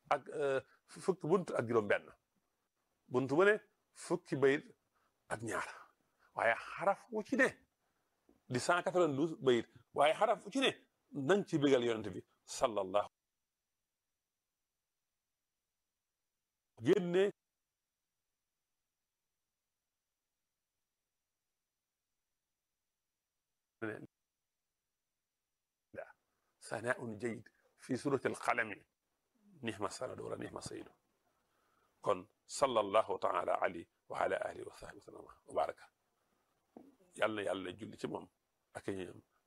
ak fukki bunt ak juróom benn bunt bu ne fukki bayit ak ñaar waaye xaraf wu ci ne di cent quatre-vingt-douze bayit waaye xaraf wu ci ne nang ci bégal yonent bi sallallahu génne sanaaun jayid fi surati alqalami nihma sanadu wala nihma sayidu kon sallallahu taala alayhi wa ala alihi wa sahbihi wa sallama wa baraka yàlla na yàlla julli ci moom ak ñoom